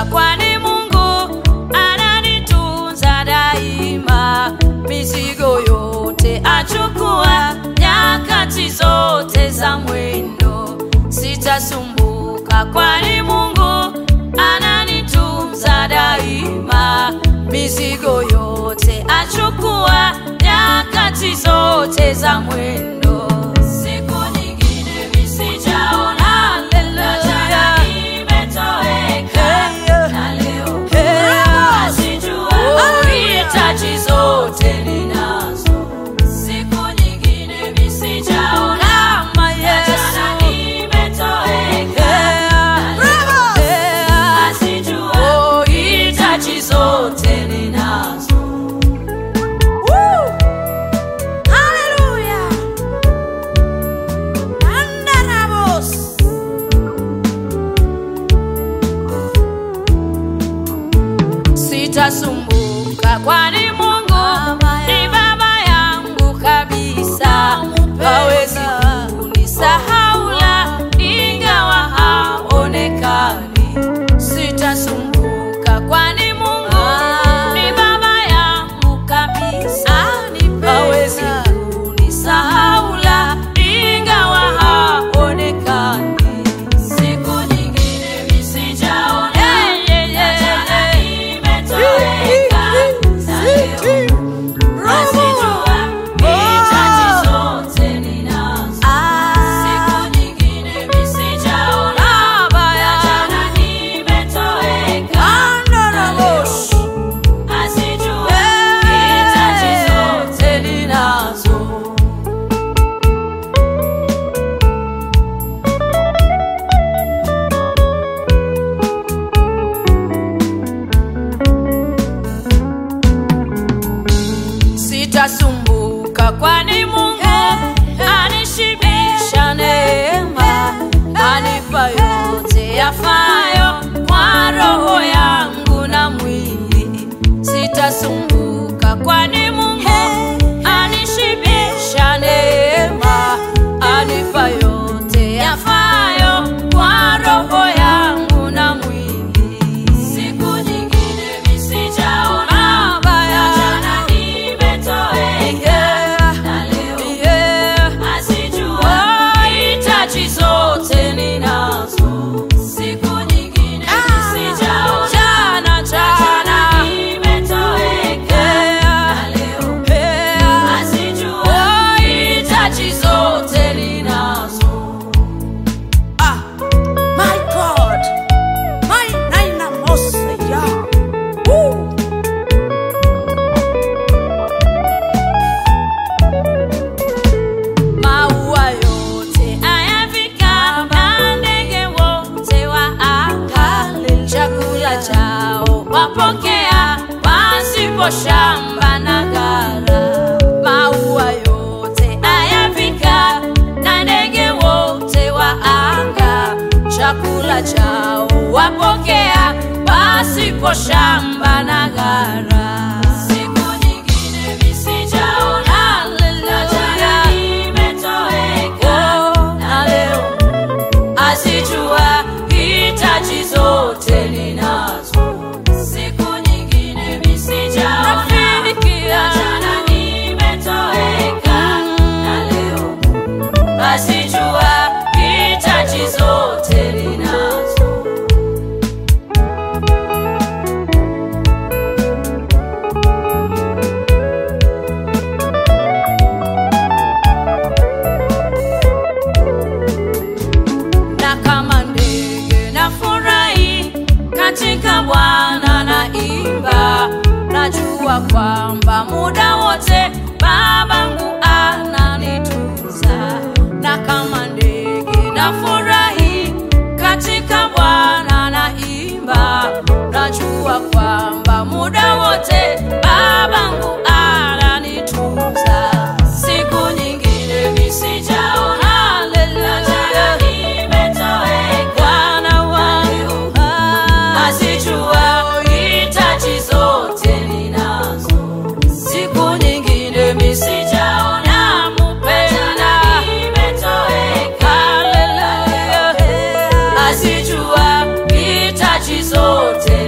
Sitasumbuka kwani Mungu ananitunza daima, mizigo yote achukua nyakati zote za mwendo. Sitasumbuka kwani Mungu ananitunza daima, mizigo yote achukua nyakati zote za mwendo. Siku nyingine misijaona, na jana imetoweka, na leo asijua hitaji zote ninazo. Siku nyingine misijaona, na jana imetoweka, na leo asijua hitaji zote ninazo. Hallelujah. Andarabos. Sitasumbuka kwani Mungu ni baba yangu kabisa, hawezi kunisahaula ingawa haonekani. Sitasumbuka kwani Mungu ni baba yangu kabisa, hawezi kunisahaula ingawa haonekani. Siku nyingine misijaona, na jana imetoweka, na leo asijua hitaji zote ninazo. Siku nyingine misijaona, na jana imetoweka, na leo asijua hitaji zote ninazo. Sitasumbuka kwani Mungu anishibisha neema, anipa yote yafayo kwa roho yangu na mwili. Sitasumbuka kwani Mungu anishibisha neema, anipa yote yafayo kwa roho yangu na mwili. Siku nyingine misijaona baya, jana imetoweka, na leo asijua hitaji zote ninazo. Siku nyingine misijaona, jana jana imetoweka, na leo asijua hitaji zote ninazo. Ah, my God, my naina mosaya. Woo. Maua yote ayafika na ndege wote wa anga, chakula chao wapokea pasipo shamba na ghala. Maua yote ayafika na ndege wote wa anga, chakula chao wapokea pasipo shamba na ghala. Siku nyingine misijaona, na jana imetoweka, na leo asijua hitaji zote ninazo. Siku nyingine misijaona, na jana imetoweka, na leo asijua hitaji zote ninazo. na kama ndege na furahi katika Bwana na imba, najua kwamba muda wote babangu ananitunza. Na kama ndege na furahi katika Bwana na imba, najua kwamba muda wote babangu ananitunza. Siku nyingine misijaona, na jana imetoweka, Bwana wangu asijua hitaji zote ninazo. Siku nyingine misijaona, mupenda imetoweka, haleluya, asijua hitaji zote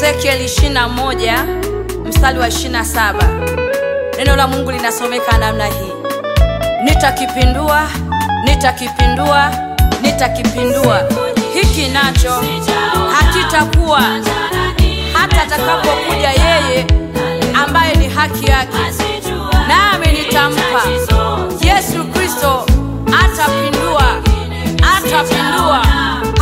Ezekiel 21 mstari wa 27. Neno la Mungu linasomeka namna hii: nitakipindua, nitakipindua, nitakipindua, hiki nacho hakitakuwa hata atakapokuja yeye ambaye ni haki yake, nami nitampa. Yesu Kristo atapindua, atapindua